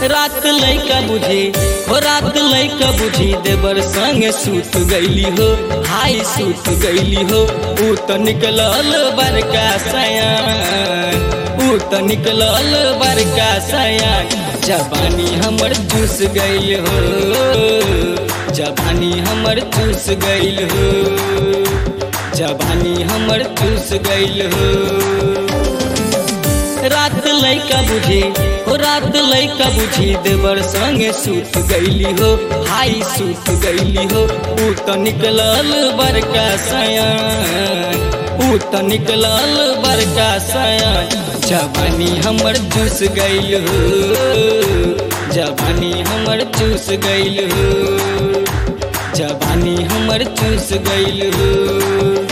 रात लैका बुझी हो रात लैका बुझी देवर संगे सूत गईली हो हाय सूत गईली हो ऊ तो निकलल बड़का सयान ऊ तो निकलल बड़का सयान जवानी हमर चूस गईल हो जवानी हमर चूस गईल हो जवानी हमर चूस गईल हो रात लैका बुझी हो रात लैका बुझी देवर संगे सूत गईली हो हाई सूत गईली हो ऊ तो निकलल बड़का सयान ऊ तो निकलल बड़का सयान जवानी हमर चूस गईल हो जवानी हमर चूस गईल हो जवानी हमर चूस गईल हो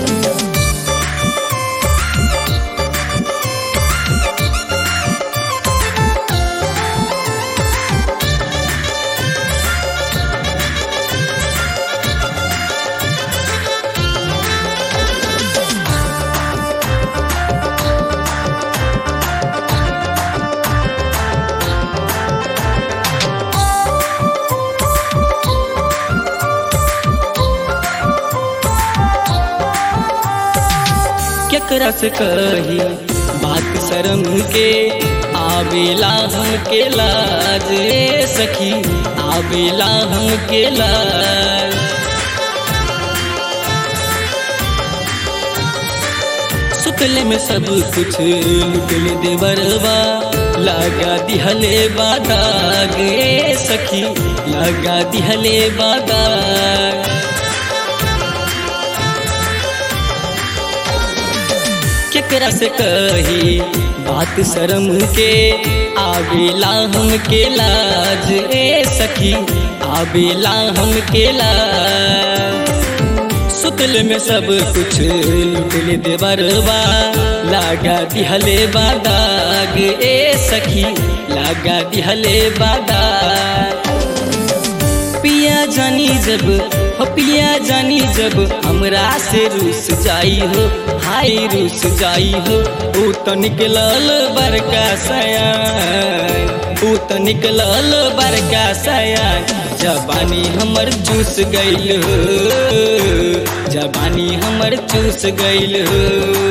केकरा से कही बात शर्म के आवेला हम के लाज रे सखी आवेला हम के लाज सुतले में सब कुछ लुटले देवरवा लगा दिहले बादाग रे सखी लगा दिहले बादाग केकरा से कही बात शर्म के आवेला हम के लाज ए सखी आवेला हम के लाज सुतल में सब कुछ लुटले देवरवा लागा दिहले बादाग ए सखी लागा दिहले बादाग पिया जानी जब हो पिया जानी जब हमरा से रूस जाई हो हाय रूस जाई हो ऊ तो निकलल बड़का सयान ऊ तो निकलल बड़का सयान जबानी हमर चूस गईल हो जबानी हमर चूस गईल हो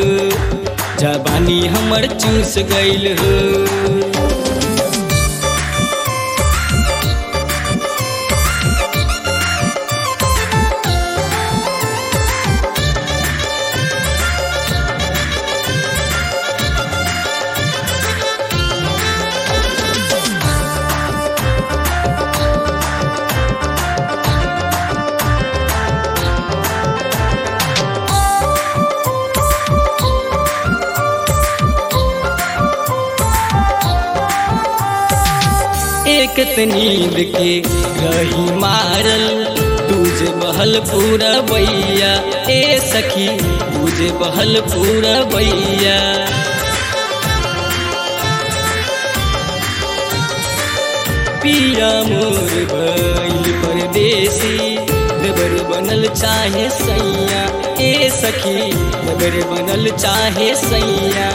जबानी हमर चूस गईल हो एक नींद के रही मारल तुझे बहल पूरा बैया ए सखी तुझे बहल पूरा बैया पिया मोर भइल परदेसी देवर बनल चाहे सैया ए सखी देवर बनल चाहे सैया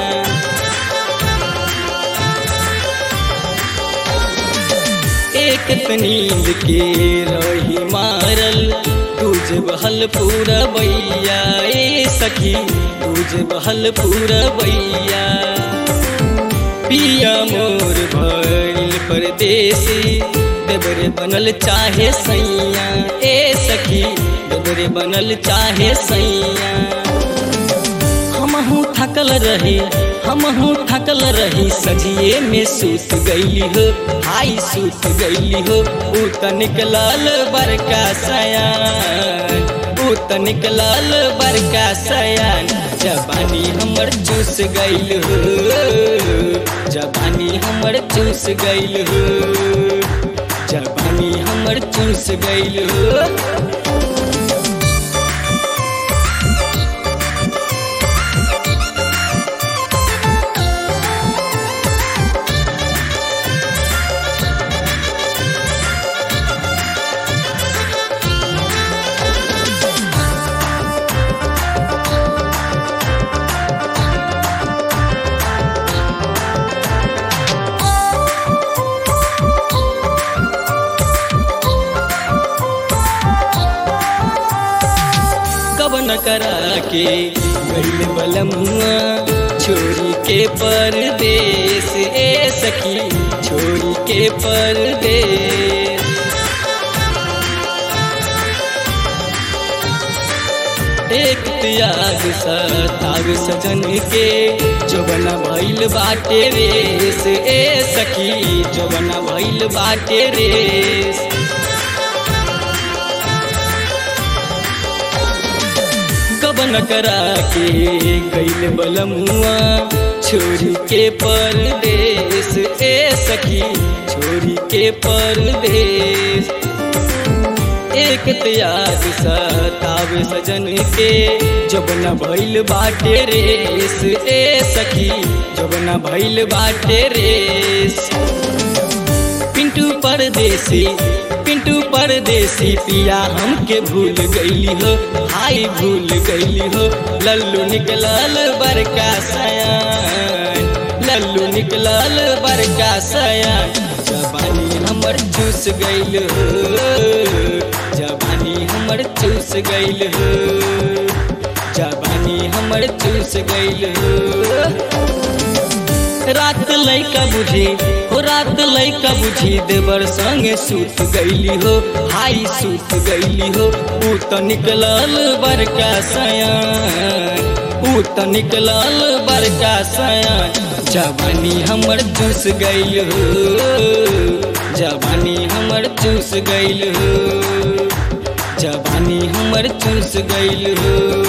एक नींद के रही मारल तुझ बहल पूरा बैया ए सखी तुझ बहल पूरा बैया पिया मोर भइल परदेसी देवरे बनल चाहे सैया ए सखी देवरे बनल चाहे सैया हमहू थकल रही हमहू थकल रही सजिए में सूत गईली हो हाई सूत गईली हो ऊ त निकलल बड़का सयान ऊ त निकलल बड़का सयान जबानी हमर चूस गईल हो जबानी हमर चूस गईल हो जबानी हमर चूस गईल हो के गईल बलमुआ छोरी के परदेश ए सखी छोरी के परदेश एक त्याग सताग सजन के जोबना भइल बाटे रेस ए सखी जोबना भइल बाटे रेस कबन करा के गईल बलमुआ छोरी के परदेश ए सखी छोरी के परदेश एक त्याग सताव सजन के जबना भइल बाटे रेस ए सखी जबना भइल बाटे रेस पिंटू परदेसी पिंटू परदेसी पिया हमके भूल गईली हो हाई भूल गईली हो लल्लू निकलल बरका सयान लल्लू निकलल बरका सयान जबानी हमर चूस गईल हो जबानी हमर चूस गईल हो जबानी हमर चूस गईल हो रात लैका बुझी हो रात लैका बुझी देवर संगे सूत गईली हो हाई सूत गईली हो ऊ तो निकलल बरका सयान ऊ तो निकलल बरका सयान जवानी हमर चूस गईल हो जवानी हमर चूस गईल हो जवानी हमर चूस गईल हो